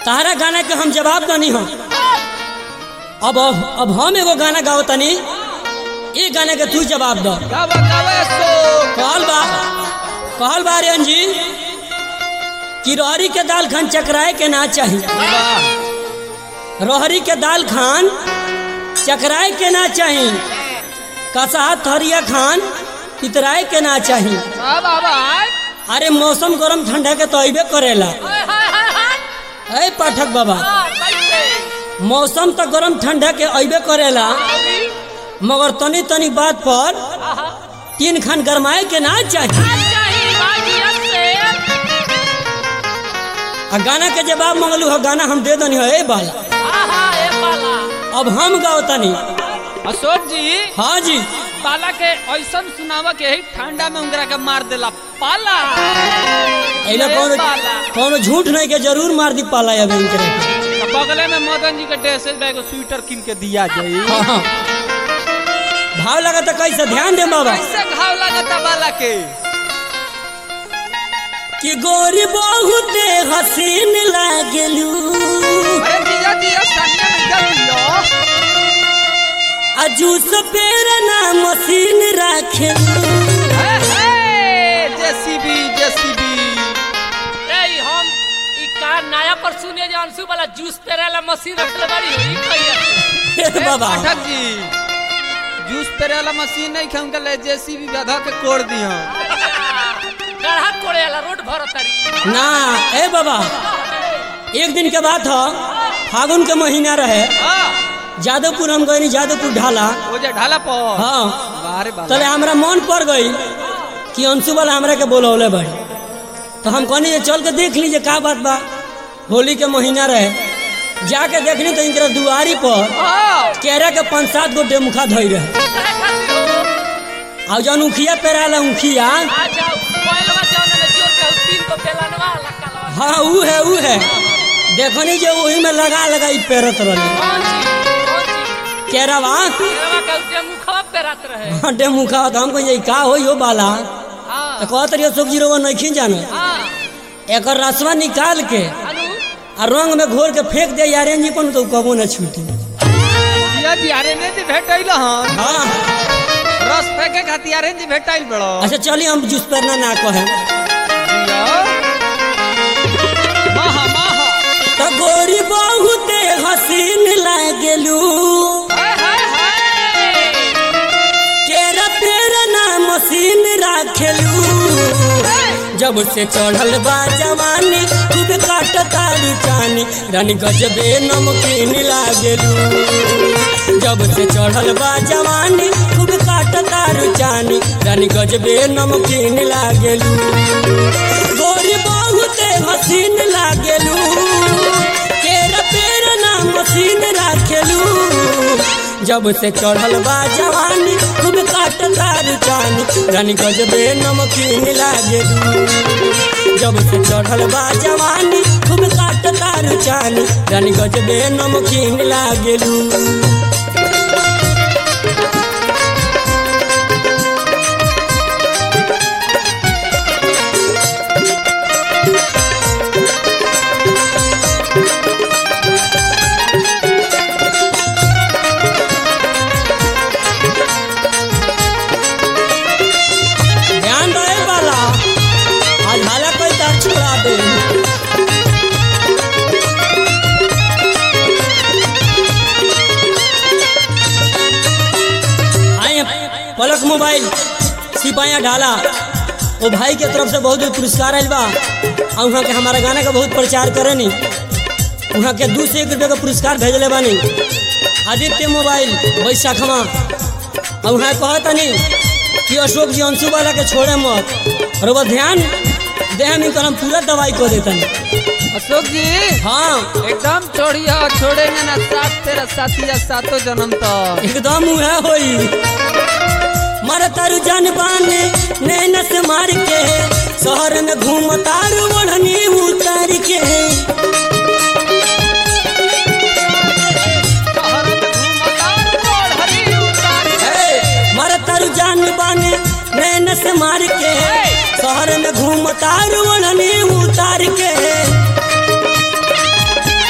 तारा गाना के हम जवाब दनी हम अब अब हम एगो गाना गाओ तनी ये गाने के तू जवाब दो गावा गावा सो कहल बा कहल बा आर्यन जी कि रहरी के दाल खान चकराए के ना चाही वाह रहरी के दाल खान चकराए के ना चाही कसाहा थरिया खान पितराए के ना चाही वाह वाह वाह अरे मौसम गरम ठंडा के तो अबे करेला हाय हाय हाय हाय ए पाठक बाबा हां कैसे मौसम तो गरम ठंडा के अबे करेला अभी मगर तनी तनी बात पर आहा तीन खान गरमाए के ना चाहिए अच्छा ही बाजियत से आ गाना के जवाब मंगलू हो गाना हम दे दनी हो ए बाला आहा ए बाला अब हम गाओ तनी अशोक जी हाँ जी पाला के ऐसन सुनावा के ही ठंडा में उंगरा के मार देला पाला ऐला ए कौनो पाला। कौनो झूठ नहीं के जरूर मार दी पाला अब इनके तो बगले में मदन जी के ड्रेस बैग स्वेटर किन के दिया जाई हाँ हाँ भाव लगा तो कैसे ध्यान दे बाबा कैसे घाव लगता बाला के कि गोरी बहुत हसीन लागलू अरे दिया दिया सामने में जल दियो आ जूस पेर ना मशीन राखेलू हे हे जेसीबी जेसीबी ए हम ई का नया पर सुने जे अंशु वाला जूस पेरेला मशीन रखले बाड़ी हो ई कहिया ए बाबा पाठक जी जूस पेरे वाला मशीन नहीं खाऊं के ले जेसीबी गधा के कोड़ दियो गढ़ा कोड़ेला रोड भरतरी ना ए बाबा एक दिन के बात हो फागुन के महीना रहे हां जादवपुर हम गए जादवपुर ढाला वो जे ढाला पर हाँ बारे बाबा तले हमरा मन पड़ गई कि अंशु वाला हमरा के बोलौले बड़ी तो हम कहनी जे चल के देख लीजिए का बात बा होली के महीना रहे जाके देखनी तो इनके दुआरी पर हां केरा के पाँच सात गो डेमुखा धोई रहे और जौन उखिया पेराला उखिया आ जाओ कोयलवा जाने में जोर के तीन को बेलनवा लकलवा हाँ ऊ है ऊ है देखनी जे वही में लगा लगा ई पेरत रही कौन सी कौन सी केरावा केरवा के उते मुखवा पेरात रहे हाँ डेमुखा तो हम कहिए का होई हो बाला हां तो कहत रहिए सब्जी रोवा नहीं जानो हां एकर रसवा निकाल के अनु आ रंग में घोर के फेंक दे यारे जी पन तो कबो न छूटी ये दियारे ने जी भेटैल हन हाँ रस फेंके खातिर जी भेटैल बड़ो अच्छा चलिए हम जूस पेरना ना कहे महा महा तो गोरी बहुते हसीन लागलू हाय हाय हाय केरा पेरना मशीन राखेलू जब से चढ़ल बा जवानी खूब काट तारी चानी रानी गजबे नमकीन लागलू जब से चढ़ल बा जवानी खूब काट तारी चानी रानी गजबे नमकीन लागलू गोरी बहुते हसीन लागलू केरा पेरना मशीन राखेलू जब से चढ़ल बा जवानी खूब काट तार चानी रानी गजबे नमकीन लागलू जब से चढ़ल बा जवानी खूब काट तार चानी रानी गजबे नमकीन लागलू ध्यान रहे वाला आज हाला कोई तार छोड़ा दे आए पलक मोबाइल सिपाहिया ढाला वो भाई के तरफ से बहुत बहुत पुरस्कार आयल बा और वहाँ के हमारा गाना का बहुत प्रचार करे नी वहाँ के दू से एक रुपये का पुरस्कार भेजले बानी आदित्य मोबाइल बैशाखमा और वहाँ कहता नहीं कि अशोक जी अंशु वाला के छोड़े मत और वो ध्यान दे हम इनकर हम पूरा दवाई को देतन अशोक जी हाँ एकदम छोड़िया छोड़ेंगे ना साथ तेरा साथी या सातों जन्म तक एकदम उहे होई मर तारू जान बाने नैन से मार के शहर में घूम तारू ओढ़नी उतार के शहर में घूमतार ओढ़नी उतार हे, मर तारू जान बाने नैन से मार के शहर में घूम तारू ओढ़नी उतार के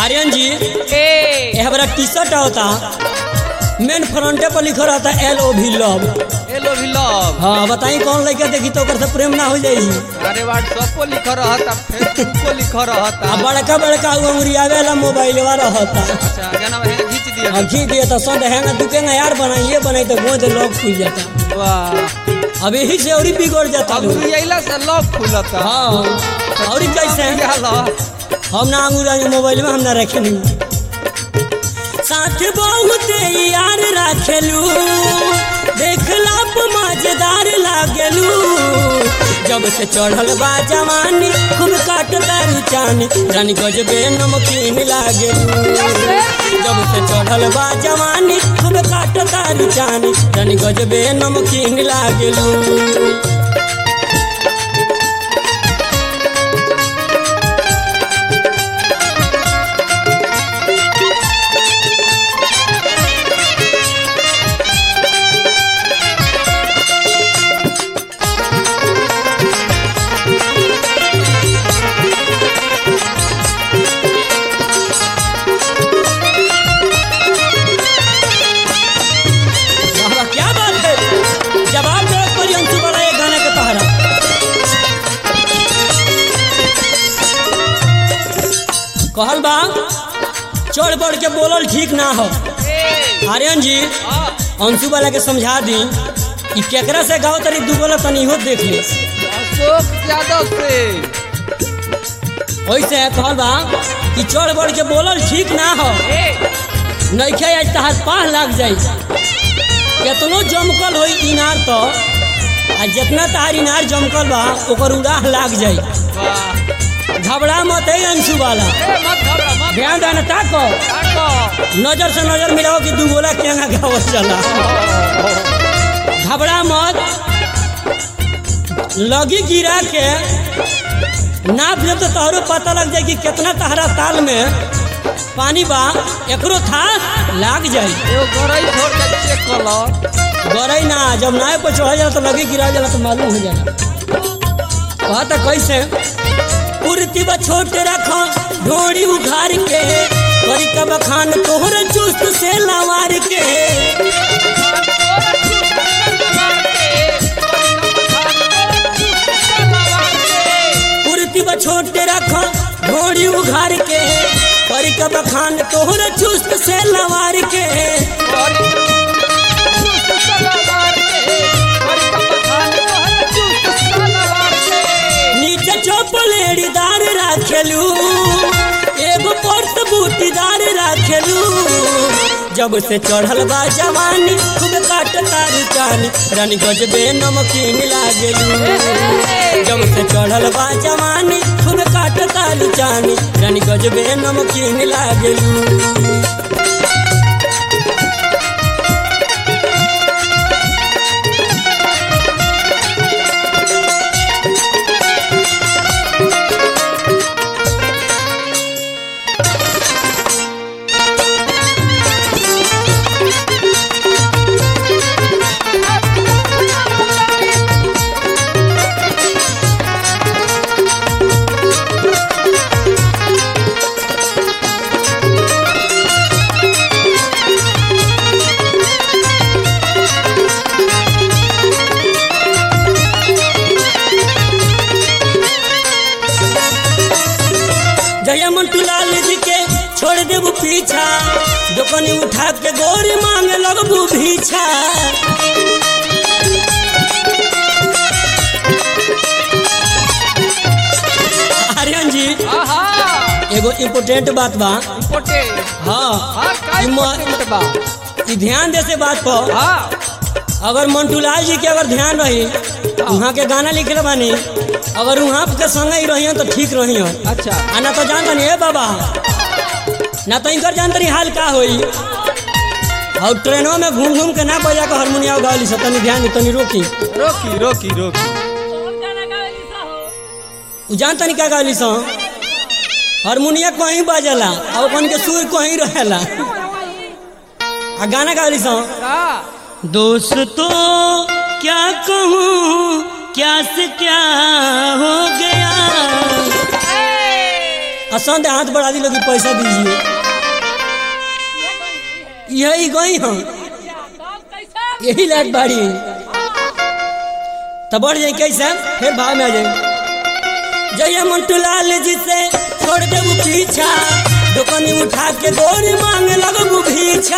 आर्यन जी ए यह बड़ा टी शर्ट होता मेन फ्रंटे पर लिखल रहता एल ओ भी लव हेलो भी लव हाँ बताई कौन लड़का देखी तो ओकर से प्रेम ना हो जाई अरे व्हाट्सएप को लिख रहता फेसबुक को लिख रहता आ बड़का बड़का उ अंगुरियावे वाला मोबाइल रहता अच्छा गाना में खींच दिया अब खींच दिए तो संद हैंगा दुकेंगा यार बनाइए बनाई तो गोद लॉक खुल जाता वाह अब यही से और ही बिगड़ जाता अब लोग। यही से लव खुलता हाँ और ही कैसे क्या लव हम ना अंगूरा मोबाइल में हम ना रखे नहीं साथ बहुत यार रखेलू देखला पे मजेदार लागेलू जब से चढ़ल बा जवानी खूब काट दारू चानी रानी गजबे नमकीन लागेलू जब से चढ़ल बा जवानी खूब काट दारू चानी रानी गजबे नमकीन लागेलू वाह, क्या बात है जवाब दो परी अंशु वाला ये गाने के तहरा कहल बा चढ़ बढ़ के बोलल ठीक ना हो आर्यन जी अंशु वाला के समझा दी कि केकरा से गाओ तरी दू बोला तनी हो देख ले अशोक यादव से वैसे कहल बा कि चढ़ बढ़ के बोलल ठीक ना हो नइखे आज तहार पाह लाग जाई केतनो जमकल होई इनार तो आ जितना तहार इनार जमकल बा ओकर उड़ाह लाग जाई वाह घबरा मत है अंशु वाला ए मत घबरा मत ध्यान देना ताको काटो नजर से नजर मिलाओ कि दू गोला केंगा गावल चला घबरा मत लगी गिरा के नाप जब तो तोहरो पता लग जाए कि कितना तहरा ताल में पानी बा एकरो था लाग जाई एगो गरई छोड़ के चेक कर लो गरई ना जब नाव पर चढ़ा जाला तो लगी गिरा जाला तो मालूम हो जाला कहा था कैसे कुर्ती बा छोट रखो ढोड़ी उघार के करी का बखान तोहर चुस्त से लवार के कुर्ती बा छोट रखो ढोड़ी उघार के करी का बखान तोहर चुस्त से लवार के नीचे चौपलेड़ीदार राखेलू एगो पर्स बूटीदार राखेलू जब से चढ़ल बा जवानी खूब काट तारी चानी रानी गजबे नमकीन लागेलू जब से चढ़ल बा जवानी खूब काट तारी चानी रानी गजबे नमकीन लागेलू जया मंटू लाल जी के छोड़ देबू पीछा दुकानी उठा के गोरी मांगे लगबू भीछा आर्यन जी एगो इम्पोर्टेंट बात बा हाँ ई म- ई ध्यान दे से बात पर अगर मंटूलाल जी के अगर ध्यान रही वहाँ के गाना लिखले बानी अगर वहाँ के संग ही रही तो ठीक रही अच्छा आ ना तो जान तनी ए बाबा ना तो इनकर जान तनी हाल का होई और ट्रेनों में घूम घूम के ना बजा के हारमोनिया गावली सब तनी ध्यान दे, तनी रोकी रोकी रोकी रोकी कौन गाना गावेली सा हो उ जान तनी का गावली सो हारमोनिया कहीं बजेला और अपन के सुर कहीं रहेला आ गाना गावली सो का दोस्तों क्या कहूँ क्या से क्या हो गया असंद हाथ बढ़ा दी लोग पैसा दीजिए यही गई हम कैसे यही लाइट बाड़ी तो बढ़ जाए कैसे फिर भाव में आ जाए जय मंटू लाल जी से छोड़ देबू पीछा दुकानी उठा के गोरी मांगे लगबू भीछा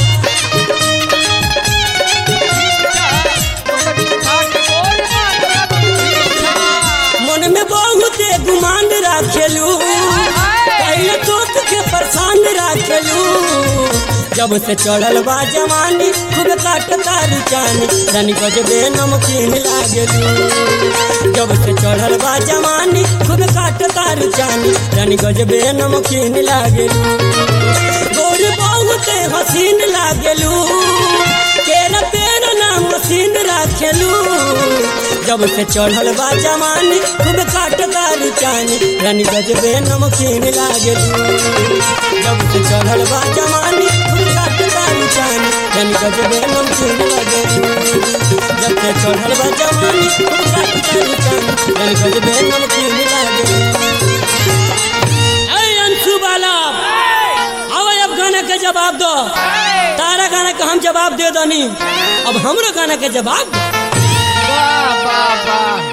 मन में बहुत गुमान राखेलू पहले तो तुझे परेशान राखेलू जब से चढ़ल बा जवानी खूब काटता रुचानी रानी गजबे नमकीन लागेलू जब से चढ़ल बा जवानी खूब काटता रुचानी रानी गजबे नमकीन लागेलू गोर बहुत हसीन लागेलू केरा पेरा नाम मशीन राखेलू जब से चढ़ल बा जवानी खूब काटता रुचानी रानी गजबे नमकीन लागेलू जब से चढ़ल बा जवानी खूब काटता रुचानी रानी गजबे नमकीन लागेलू जब से चढ़ल बा जवानी खूब काटता रुचानी रानी गजबे नमकीन लागेलू ऐ अंशु बाला अब अब गाना के जवाब दो तारा गाना का हम जवाब दे दनी अब हमरो गाना के जवाब दो वाह वाह वाह